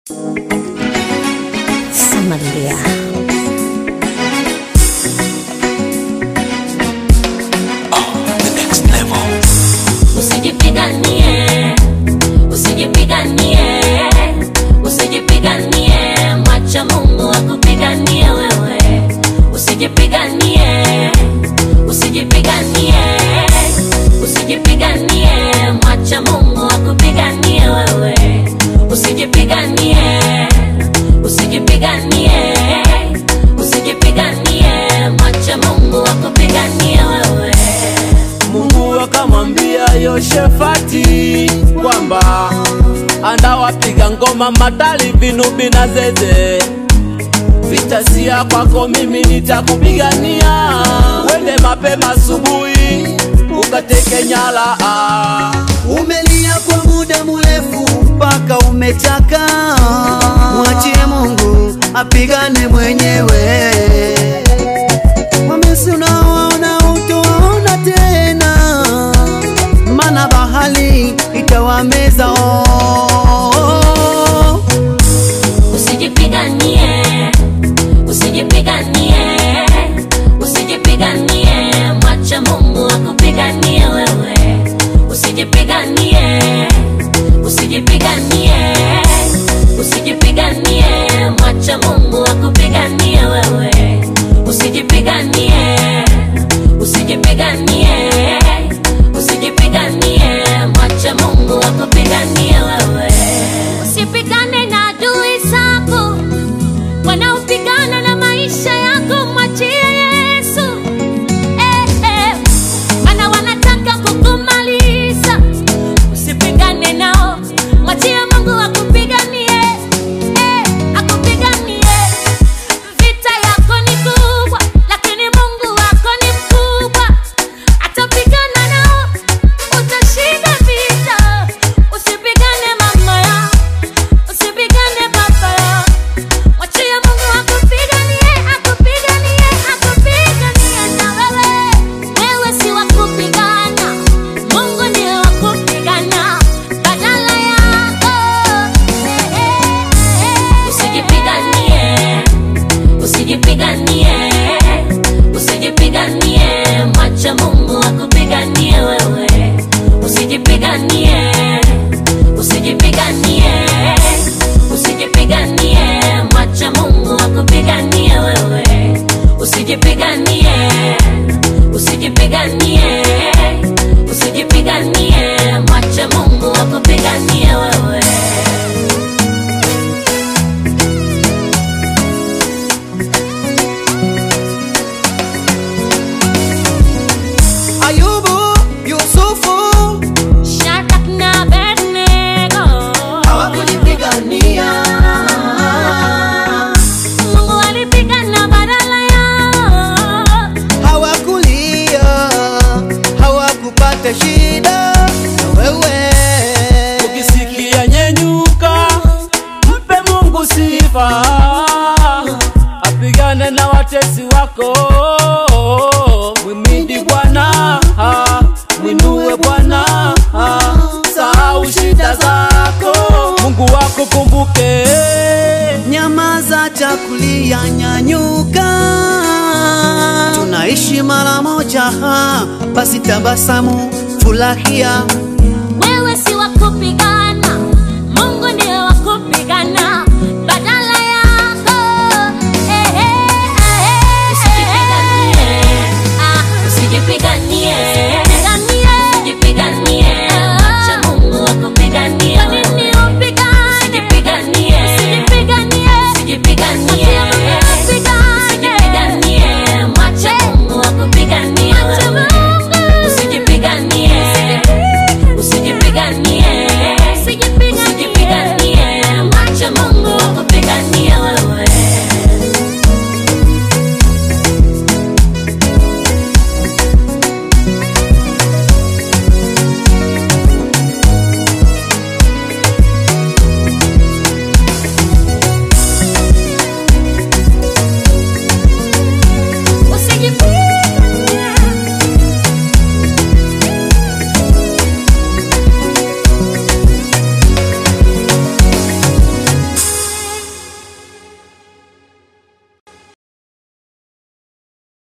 Samaria. Usijipiganie, usijipiganie, usijipiganie, mwacha Mungu akupiganie wewe. Usijipiganie, usijipiganie, usijipiganie, mwacha Mungu akupiganie wewe. Usijipiganie, usijipiganie, usijipiganie, mwacha Mungu akupiganie wewe. Mungu akamwambia Yoshefati kwamba andawapiga ngoma matali vinubi na zeze, vita sia kwako, mimi nitakupigania. Wende mapema asubuhi ukateke nyara. ah. Umelia kwa muda mrefu mpaka umechoka, mwachie Mungu apigane mwenyewe. Wamesi unaowaona utawaona tena, mana bahali itawameza oh. Usijipiganie, usijipiganie, usijipiganie, mwacha Mungu akupiganie wewe. Usijipiganie, usijipiganie, usijipiganie, mwacha Mungu akupiganie wewe. Usijipiganie, usijipiganie, usijipiganie, mwacha Mungu akupiganie wewe. Usipigane na adui zako wanaopigana na maisha yako, mwachie Yesu. Eh, eh, maana wanataka kukumaliza. Usipigane nao, mwachie Mungu akupiganie, eh, akupiganie. Vita yako ni kubwa, lakini Mungu wako ni mkubwa, atapigana nao, utashinda vita. Usipigane mama ya Usipigane baba ya Mwachie Mungu akupiganie, akupiganie, akupiganie na wewe. Wewe si wa kupigana, Mungu ndiye wa kupigana badala yako. Usijipiganie, usijipiganie, usijipiganie, mwacha Mungu akupiganie wewe. Usijipiganie, usijipiganie, usijipiganie, mwacha Mungu akupiganie wewe. Usijipiganie, usijipiganie, usijipiganie, mwacha Mungu akupiganie wewe. Ayubu, Yusufu Shadrach na Abednego. hawakunipigania, Mungu alipigana badala yao. hawakulia, hawakupata shida na wewe. Ukisikia nyenyuka, mpe Mungu sifa, apigane na watesi wako. Mwimidi Bwana, ah, mwinue Bwana, ah, sahau shida zako, Mungu wako kumbuke. Nyamaza, chakulia, nyanyuka, tunaishi mara moja, ha, basi tabasamu, furahia. Wewe si wa kupigana